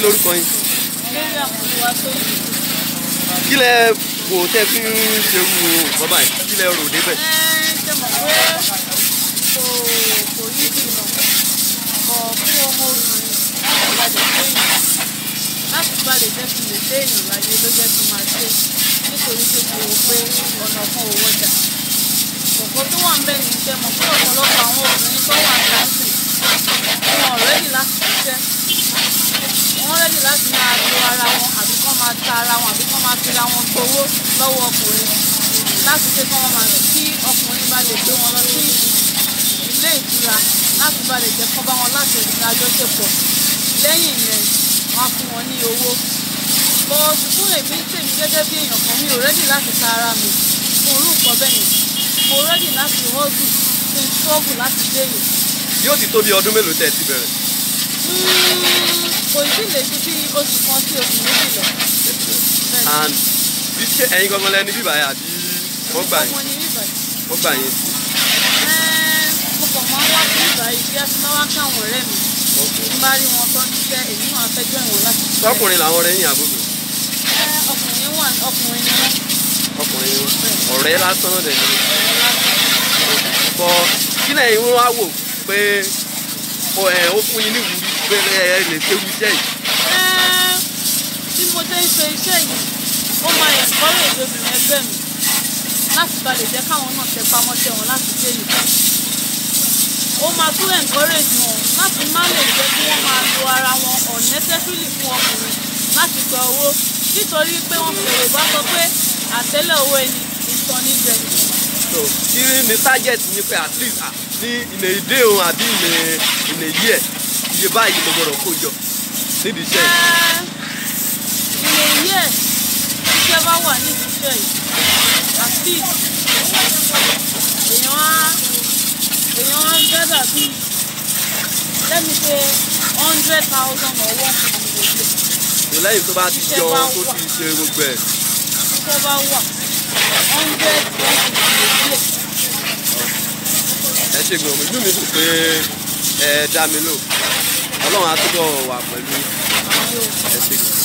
kí lorúkọ yín lórí àkókò wa tó yìí. kí lẹ wò tẹ́ fi ń ṣerú bàbá yìí kí lẹ rò débẹ̀. ẹ ṣe mọ̀ pé kò kò yí bí lọ bọ̀ fún ọmọ obìnrin láti balẹ̀ déèyàn láti balẹ̀ jẹ́ kí n lè déèyàn láyé ló jẹ́ kí n máa ṣe nítorí pé mo wò pé ọ̀nà kan ò wọjà kòkó tó wà ń bẹ̀ ní iṣẹ́ mọ̀ pé ọ̀pọ̀lọpọ̀ àwọn obìnrin tó wà ń káńtì wọn ò rẹ́dì láti ṣiṣẹ́ wọ́n rẹ́dì láti máa lo ara wọn àbí kán máa ta ara wọn àbí kán máa fira wọn gbowó lọ́wọ́ ọkùnrin láti pé kán máa kí ọkùnrin bá lè gbé wọn lọ sí ilé ìtura láti bá lè jẹ́ kán bá wọn láti ìrìn àjọṣepọ̀ lẹ́yìn yẹn wọ́n á fún wọn ní owó bọ́ fún èmi tèmi gẹ́gẹ́ bí èèyàn kan mi ò rẹ́dì láti ta ara mi fún irú nǹkan bẹ́ẹ̀ yẹn mo rẹ́dì láti hustle kí n struggle láti déyìn yóò ti tó bí ọdún mélòó tẹ́ ẹ ti bẹ̀rẹ̀. kò sí lè ju bí oṣù kan sí oṣù méjì lọ. Ẹ ti bẹ̀rẹ̀. Bẹ́ẹ̀ni. and bí ṣe ẹ̀yin gangan lẹni bíbá yẹn àbí wọ́n gbà yín ọmọ ni bíbá yìí. wọ́n gbà yín sí. Ẹ́ẹ́, mo kàn máa ń wá sí bíbá yìí bí a ti máa wá kí àwọn ọ̀rẹ́ mi tí n bá rí wọn tó ń ṣiṣẹ́ èmi náà fẹ́ jọ ìwọ̀n láti ṣiṣẹ́. sọkùnrin làwọn ọ̀rẹ́ yín àbúrò Ẹ́, ọkùnrin wà ọkùnrin ni wọ́n. ọkùnrin wọn ọ̀rẹ́ lásán dẹ̀ ni. ọ̀rẹ́ lásán. bọ kí lẹ́yìn wọn wá wò pé ó ẹ ó fún yín ní ìwúrí pé ẹ ẹ lè ṣe irú iṣẹ́ yìí. Ẹ́ẹ́, bí mo ṣe ń ṣe iṣẹ́ yìí ó máa encourage obìnrin ẹgbẹ́ mi láti ba lè jẹ́ káwọn náà tẹpá mọ́ṣẹ́ wọn láti dé yìí. ó máa tún encourage wọn láti má lè jẹ́ kí wọ́n máa lo ara wọn unnecessarily fún ọkùnrin láti gba owó nítorí pé wọ́n fi Yorùbá sọ pé àtẹ́lẹ̀ owó ẹni ìtàn ní jẹ. so kí ni target yín pé at least ah, ní ìnà ìdé òun àbí ìnà ìnà ìyí ẹ̀ iye báyìí mo gbọ́dọ̀ kó jọ nídìí iṣẹ́ yìí. ilé yìí ẹ̀ iṣẹ́ bá wà ní ìṣiṣẹ́ yìí at least èèyàn á èèyàn á gẹ́dà bíi let me say hundred thousand or one fifty a day so lẹ́yìn tó bá ti Iṣẹ́ jọ bá tó wà. ti ṣe gbogbo ẹ̀ iṣẹ́ bá wà hundred one fifty a day. ẹ ṣe gbọ̀n inú mi dùn pé ẹ dá mi lò ọlọ́run á túbọ̀ wà pẹ̀lú Àwọn yóò. ẹ ṣe gbọ̀n.